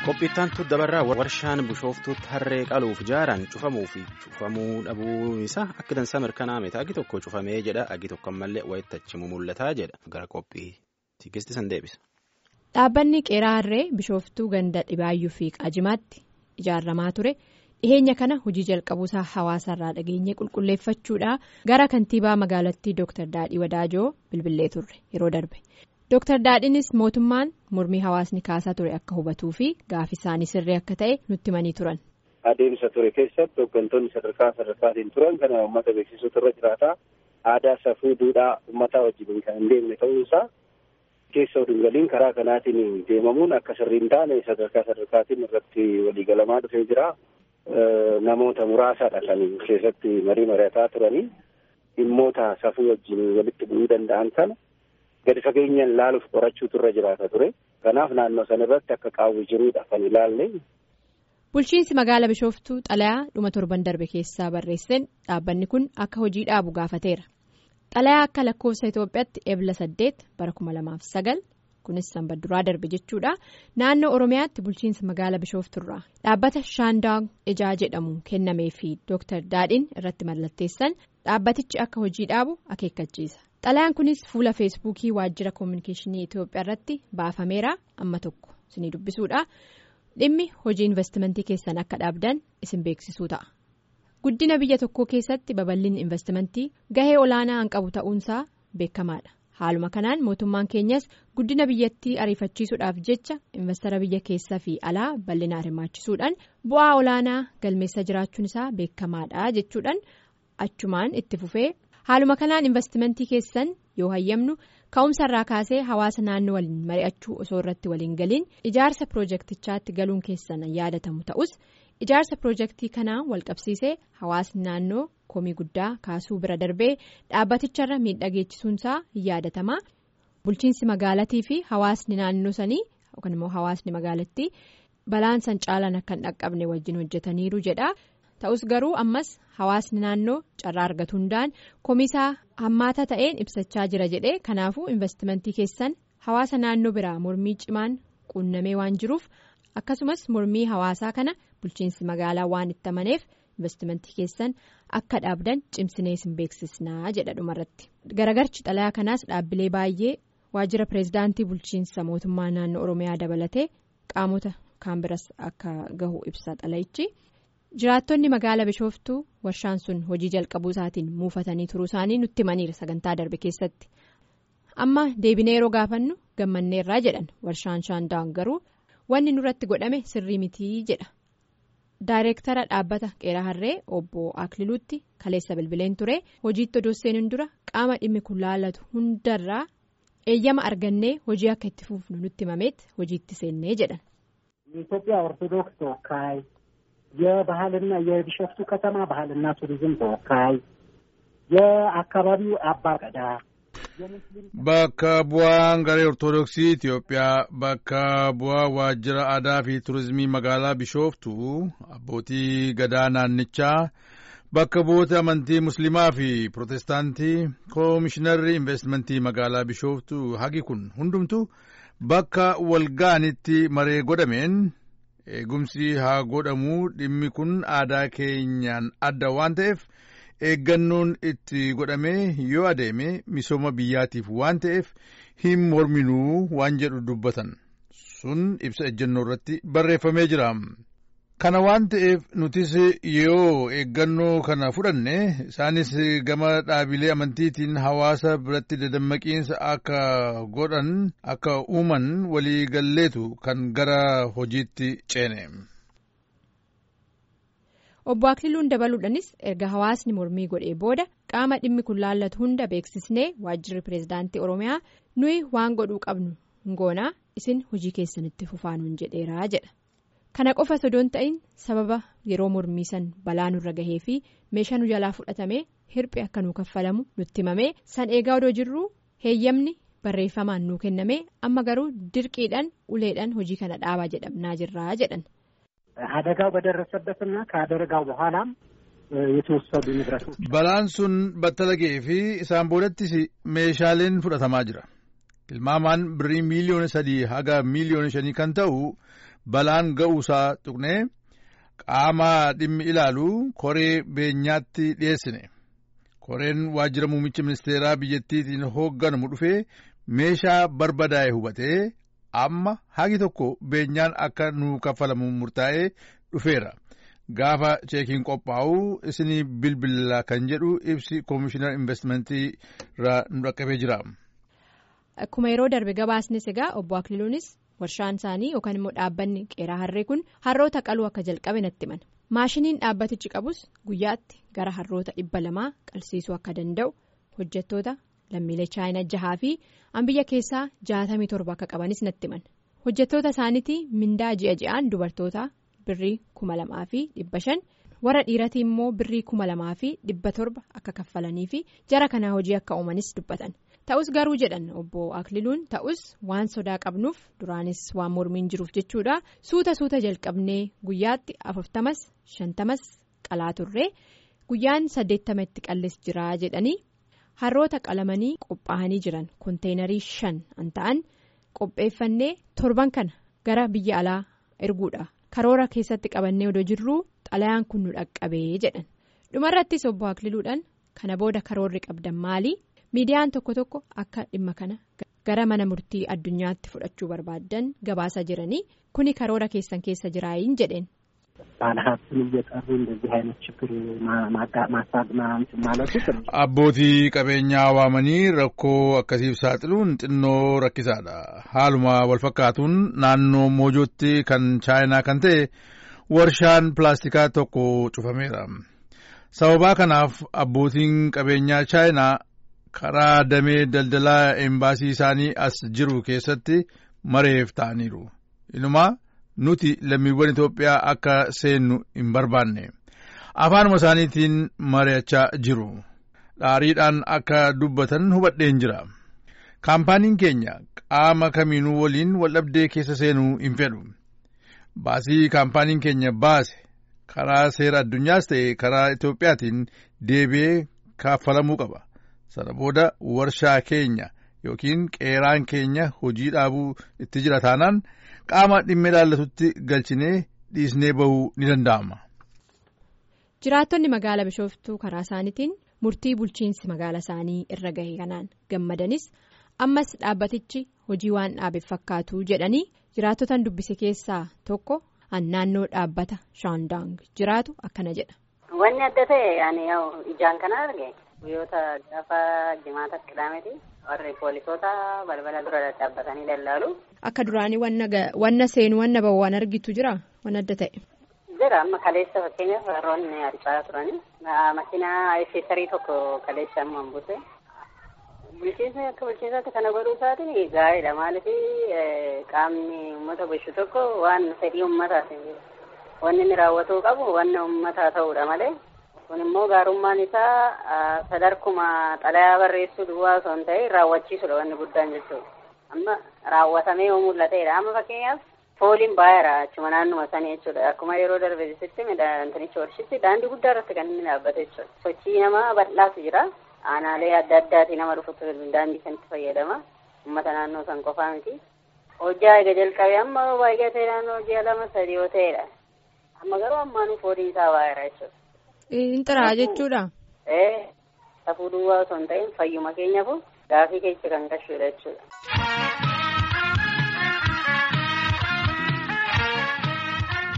Qophiittantu dabarraa warshaan bishooftuutti harree qaluuf jaaran cufamuu fi cufamuu dhabuu isaa akka dansaa mirkanaa'ame agi tokko cufamee jedha agi tokko ammallee wayittachimu mul'ataa jedha gara qophii tikisti san deebisa. Dhaabbanni qeeraa harree bishooftuu ganda dhibaayyuu fi qaajimaatti ijaaramaa ture dhiheenya kana hojii jalqabuusaa hawaasarraa dhageenye qulqulleeffachuudha gara kantiibaa magaalattii Dr. Daadhii Wadaajoo bilbilee turre yeroo darbe. Dr. Daadhiinis mootummaan mormii hawaasni kaasaa ture akka hubatuu fi gaafi isaanii sirrii akka ta'e nutti himanii turan. Adeemsa ture keessatti hooggantoonni sadarkaa sadarkaatiin turan kana uummata beeksisuutu irra jiraata. Aadaa safuu duudhaa uummataa wajjin kan hin deemne ta'uusaa keessa oduu karaa kanaatiin deemamuun akka sirrii hin taane sadarkaa sadarkaatiin irratti waliigalamaa dhufee jira. Namoota muraasaadha kan keessatti marii mari'ataa turanii dhimmoota safuu wajjin walitti bu'uu danda'an kana. gadi fageenyaan ilaaluuf qorachuutu irra jiraata ture kanaaf naannoo sana irratti akka qaawwi jiruudha kan ilaalle. bulchiinsi magaala bishooftuu xalayaa dhuma torban darbe keessaa barreesseen dhaabbanni kun akka hojii dhaabu gaafateera xalayaa akka lakkoofsa itoophiyaatti ebla saddeet bara kuma lamaaf sagal kunis sanbadduraa darbe jechuudha naannoo oromiyaatti bulchiinsa magaala bishoofturraa dhaabbata shaandaang ijaa jedhamu kennamee fi dooktar daadhiin irratti mallatteessan dhaabbatichi akka hojii dhaabu akeekkachiisa. xalayaan kunis fuula feesbuukii waajjira koominikeeshinii itoophiyaa irratti baafameera amma tokko isinii dubbisuudha dhimmi hojii investimentii keessan akka dhaabdan isin beeksisuu ta'a guddina biyya tokkoo keessatti babal'inni investimentii gahee olaanaa kan qabu ta'uunsaa beekamaadha haaluma kanaan mootummaan keenyas guddina biyyattii ariifachiisuudhaaf jecha investara biyya keessaa fi alaa bal'inaan hirmaachisuudhaan bu'aa olaanaa galmeessa jiraachuun isaa beekamaadha jechuudhaan achumaan itti fufee. haaluma kanaan investimentii keessan yoo hayyamnu ka'umsa irraa kaasee hawaasa naannoo waliin mari'achuu osoo irratti waliin galiin ijaarsa piroojeektichaatti galuun keessan yaadatamu ta'us ijaarsa piroojeektii kanaa walqabsiisee hawaasni naannoo komii guddaa kaasuu bira darbee dhaabbaticharra miidhageechisuunsaa yaadatamaa bulchiinsi magaalatii fi hawaasni naannoo sanii yookaan immoo hawaasni magaalattii balaan san caalan akka hin dhaqqabne wajjin hojjetaniiru jedha. ta'us garuu ammas hawaasni naannoo carraa argatu hundaan komisaa hammaata ta'een ibsachaa jira jedhee kanaafuu investimentii keessan hawaasa naannoo biraa mormii cimaan quunnamee waan jiruuf akkasumas mormii hawaasaa kana bulchiinsi magaalaa waan itti amaneef investimentii keessan akka dhaabdan cimsinee isin beeksisnaa jedha dhumarratti garagarchi xalayaa kanaas dhaabbilee baay'ee waajjira pireezidaantii bulchiinsa mootummaa naannoo oromiyaa dabalatee qaamota kaan biras akka gahu ibsa xalayichi. jiraattonni magaala bishooftuu warshaan sun hojii jalqabuu isaatiin muufatanii turuu isaanii nutti himaniira sagantaa darbe keessatti amma deebinee yeroo gaafannu gammanneerraa jedhan warshaan shaandaan garuu wanni nurratti godhame sirrii mitii jedha daayireektara dhaabbata qeeraa harree obbo akliluutti kaleessa bilbileen ture hojiitti odoo seenuun dura qaama dhimmi kun laallatu hundarraa eeyyama argannee hojii akka itti fufnu nutti himameet hojiitti seennee jedhan. የባህልና የቢሾፍቱ ከተማ ባህልና ቱሪዝም ተወካይ የአካባቢው አባገዳ bakka bu'aan garee ortodoksii Itiyoophiyaa bakka bu'aa waajjira aadaa fi turizimii magaalaa bishooftuu abbootii gadaa naannichaa bakka bu'oota amantii musliimaa fi pirootestaantii koomishinarri investimentii magaalaa bishooftuu hagi kun hundumtu bakka walga'anitti maree godhameen. eegumsi haa godhamuu dhimmi kun aadaa keenyaan adda waan ta'eef eeggannoon itti godhamee yoo adeeme misooma biyyaatiif waan ta'eef hin morminuu waan jedhu dubbatan sun ibsa ejjennoo irratti barreeffamee jira. kana waan ta'eef nutis yoo eeggannoo kana fudhanne isaanis gama dhaabilee amantiitiin hawaasa biratti dadammaqiinsa akka godhan akka uuman walii galleetu kan gara hojiitti ceene. obbo Akliluun dabaluudhaanis erga hawaasni mormii godhee booda qaama dhimmi kun laallatu hunda beeksisnee waajjirri pireezidaantii oromiyaa nuyi waan godhuu qabnu goonaa isin hojii keessanitti fufaanuun jedheeraa jedha. kana qofa sodoon ta'in sababa yeroo mormiisan balaa nurra gahee fi meeshaa nu jalaa fudhatamee hirphi akka nuu kaffalamu nutti himamee san eegaa odoo jirru heeyyamni barreeffamaan nuu kennamee amma garuu dirqiidhaan uleedhaan hojii kana dhaabaa jedhamnaa jirraa jedhan. አደጋው በደረሰበትና ከአደጋው በኋላም የተወሰዱ ንብረቶች balaan sun battalagee fi isaan boodatti meeshaaleen fudhatamaa jira tilmaamaan birrii miiliyoona sadii haga miiliyoona shanii kan ta'u balaan ga'uusaa tuqnee qaama dhimmi ilaalu koree beenyaatti dhiyeessine. Koreen waajjira muummicha ministeeraa biyyattiitiin hoogganamu dhufee meeshaa barbadaa'e hubatee amma hagi tokko beenyaan akka nu kaffalamu murtaa'ee dhufeera. Gaafa cheekiin qophaa'u isinii bilbila kan jedhu ibsi koomishinar investimentii irraa nu dhaqqabee jira. Akkuma yeroo darbe gabaasnis egaa obbo Akililuunis warshaan isaanii yookaan immoo dhaabbanni qeeraa harree kun harroota qaluu akka jalqabe natti himan. Maashiniin dhaabbatichi qabus guyyaatti gara harroota dhibba lamaa qalsiisuu akka danda'u hojjettoota lammiilee chaayinaa jahaa fi biyya keessaa jaatamii torba akka qabanis natti himan. Hojjettoota isaaniitii mindaa ji'a ji'aan dubartoota birrii kuma lamaa fi dhibba shan warra dhiiratii immoo birrii kuma lamaa fi dhibba torba akka kaffalanii fi jara kanaa hojii akka uumanis dubbatan. Ta'us garuu jedhan obbo Akililuun ta'us waan sodaa qabnuuf duraanis waan mormiin jiruuf jechuudha suuta suuta jalqabnee guyyaatti afurtamas shantamas qalaa turree guyyaan saddeettama itti qallis jira jedhanii harroota qalamanii qophaa'anii jiran konteenarii shan an ta'an qopheeffannee torban kana gara biyya alaa erguudha karoora keessatti qabannee odoo jirruu xalayaan kun nu dhaqqabee jedhan dhumarrattis obbo Akililuudhaan kana booda karoorri qabdan maali? miidiyaan tokko tokko akka dhimma kana gara mana murtii addunyaatti fudhachuu barbaaddan gabaasa jiranii kuni karoora keessan keessa jiraayin jedheen. ባለሀብትን እየጠሩ እንደዚህ አይነት ችግር ማሳብ ማለቱ abbootii qabeenyaa waamanii rakkoo akkasiif saaxiluun xinnoo rakkisaadha haaluma walfakkaatuun naannoo moojootti kan chaayinaa kan ta'e warshaan pilaastikaa tokko cufameera sababaa kanaaf abbootiin qabeenyaa chaayinaa. karaa damee daldalaa embaasii isaanii as jiru keessatti mareef ta'aniiru inumaa nuti lammiiwwan Itoophiyaa akka seennu hin barbaanne afaanuma isaaniitiin mari'achaa jiru dhaariidhaan akka dubbatan hubadheen jira kaampaaniin keenya qaama kamiinuu waliin waldhabdee keessa seenuu hin fedhu baasii kaampaaniin keenya baase karaa seera addunyaas ta'e karaa Itoophiyaatiin deebi'ee kaffalamuu qaba. sana booda warshaa keenya yookiin qeeraan keenya hojii dhaabuu itti jira taanaan qaama dhimma ilaallatutti galchinee dhiisnee bahuu ni danda'ama. jiraattonni magaalaa bishooftuu karaa isaaniitiin murtii bulchiinsi magaalaa isaanii irra gahe kanaan gammadanis ammas dhaabbatichi hojii waan dhaabeef fakkaatu jedhanii jiraattotaan dubbise keessaa tokko naannoo dhaabbata shaandaang jiraatu akkana jedha. wanni adda ta'e ijaan kana arge. guyyoota gaafa jimaata qidaameeti warri poolisoota balbala dura dhaabbatanii dallaalu. Akka duraanii wanna seenu wanna bahu waan argitu jira waan adda ta'e. Jira amma kaleessa fakkeenyaaf warroonni harcaa turani makiinaa ayisiisarii tokko kaleessa amma buuse. Bulchiinsa akka bulchiinsaatti kana godhuu isaatiin gaariidha maaliif qaamni uummata bulchu tokko waan fedhii uummataati wanni inni raawwatuu qabu wanna uummataa ta'uudha malee. kun immoo gaarummaan isaa sadarkuma xalayaa barreessuu duwwaa osoo hin ta'in raawwachiisudha wanni guddaan jechuudha amma raawwatamee yoo mul'ateedha amma fakkeenyaaf fooliin baay'eera achuma naannuma sanii jechuudha akkuma yeroo darbe jisitti midhaantanichi warshitti daandii guddaa irratti kan inni dhaabbate jechuudha sochii namaa bal'aatu jira aanaalee adda addaatii nama dhufutu daandii kanatti fayyadama uummata naannoo san qofaa miti hojjaa eega jalqabee amma baay'ee ta'e naannoo ji'a lama sadii yoo ta'edha amma garuu ammaanuu fooliin isaa baay'eera jechuudha. Inxiraa jechuudha. Ee safuu duwwaa osoo hin ta'in fayyuma keenyaaf gaafii keessa kan gashuudha jechuudha.